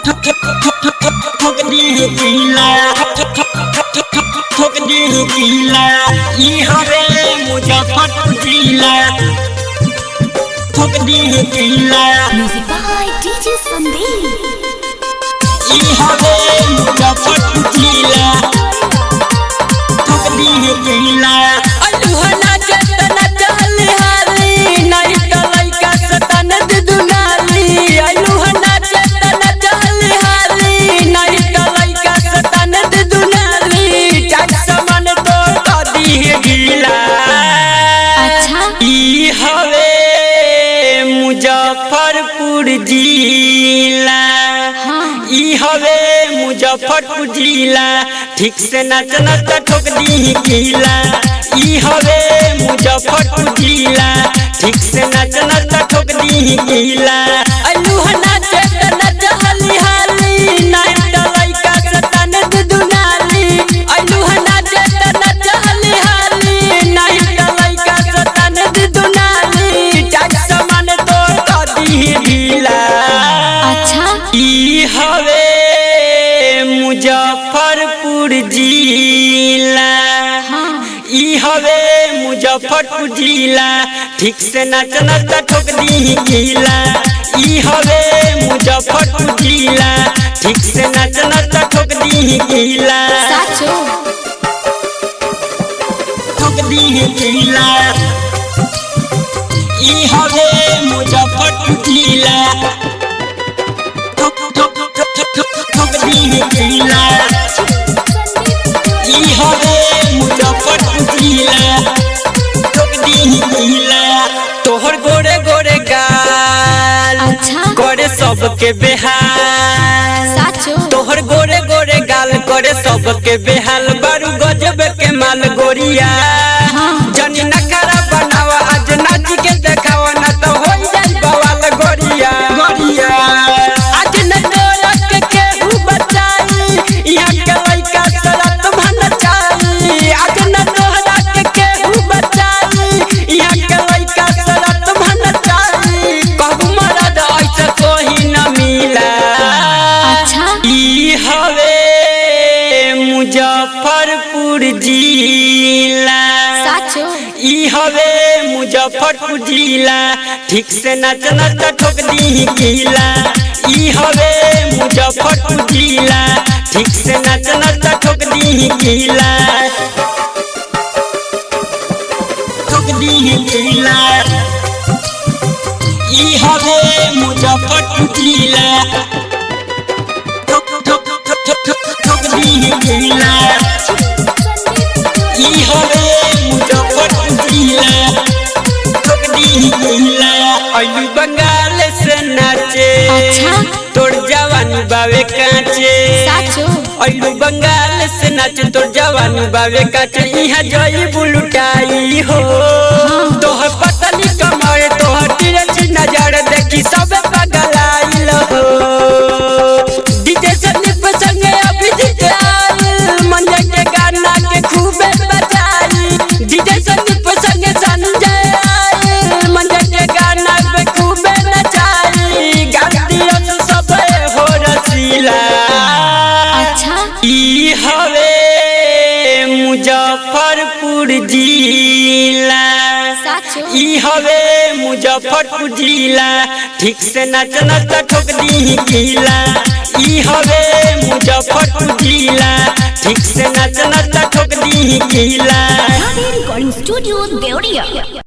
ठोक दी पीला ठोक दी पीला ई हवे मुजफ्फरपुर जिला ठोक दी पीला Music by DJ Sandeep. ई हवे मुजफ्फरपुर जिला ठोक दी पीला अलुहना चेतना चहली हाली नहीं तो लइका सतन दुनाली अलुहना चेतना चहली हाली नहीं तो लइका सतन दुनाली चाट समान तो कदी गीला अच्छा ई हवे मुजफ्फरपुर जिला हाँ ई हवे मुजफ्फरपुर जिला ठीक से नाच नाच ठोक दी गीला ई हवे मुजफ्फरपुर जिला ठीक से नाच नाच ठोक दी गीला अलूहा नाच नाच हली हाली नाच लइका सतन दुनाली अलूहा नाच नाच हली हाली नाच लइका सतन दुनाली चाट समान तो कदी गीला अच्छा ई हवे मुजफ्फरपुर जिला हाँ ई हवे मुजफ्फरपुर जिला ठीक से नाच नाच ठोक दी गीला ई हवे मुजफ्फरपुर जिला ठीक से नाच नाच ठोक दी गीला साचो ठोक दी पीला ई हवे मुजफ्फरपुर जिला ठोक ठोक ठोक ठोक ठोक दी पीला ई हवे मुजफ्फरपुर जिला ठोक दी पीला तोहर गोरे गोरे गाल अच्छा करे सबके बेहाल साचो तोहर गोरे गोरे गाल करे सबके बेहाल बारू गजब के माल गोरिया हाँ। जनी नखरा बनावा आज नाच के देखावा ना तो हो जाई बवाल गोरिया गोरिया आज न डोरक के केहू बचाई यहाँ के लइका सरत मन चाई आज न डोरा के केहू बचाई यहाँ के लइका सरत मन चाई कहू मरद ऐसे कोई न मिला अच्छा ई हवे मुजफ्फरपुर जिला साचो ई हवे मुजफ्फरपुर जिला ठीक से नाच नाच ठोक दी गीला ई हवे मुजफ्फरपुर जिला ठीक से नाच नाच ठोक दी गीला ठोक दी पीला ई हवे मुजफ्फरपुर जिला ठोक ठोक ठोक ठोक ठोक दी पीला ई हवे मुजफ्फरपुर जिला ठोक दी पीला अइलू बंगाल से नाचे अच्छा। तोर जवानी बावे काचे साचो अइलू बंगाल से नाचे तोर जवानी बावे काचे इहाँ जई बुलुटाई हो तोहर पतली कमर तोहर तिरछी नजर देखी सब पगलाइल हो डीजे संदीप संगे अभिजीत आयल मंजे के गाना के खूबे बजाई डीजे संदीप संगे संजय आयल मंजे के गाना पे खूबे नचाई गाती रस सब हो रसीला अच्छा ई हवे मुजफ्फरपुर जिला साचो ई हवे मुजफ्फरपुर जिला ठीक से नाच नाच ठोक दी गीला ई हवे मुजफ्फरपुर जिला ठीक से नाच नाच ठोक दी गीला Recording Studio Deoria.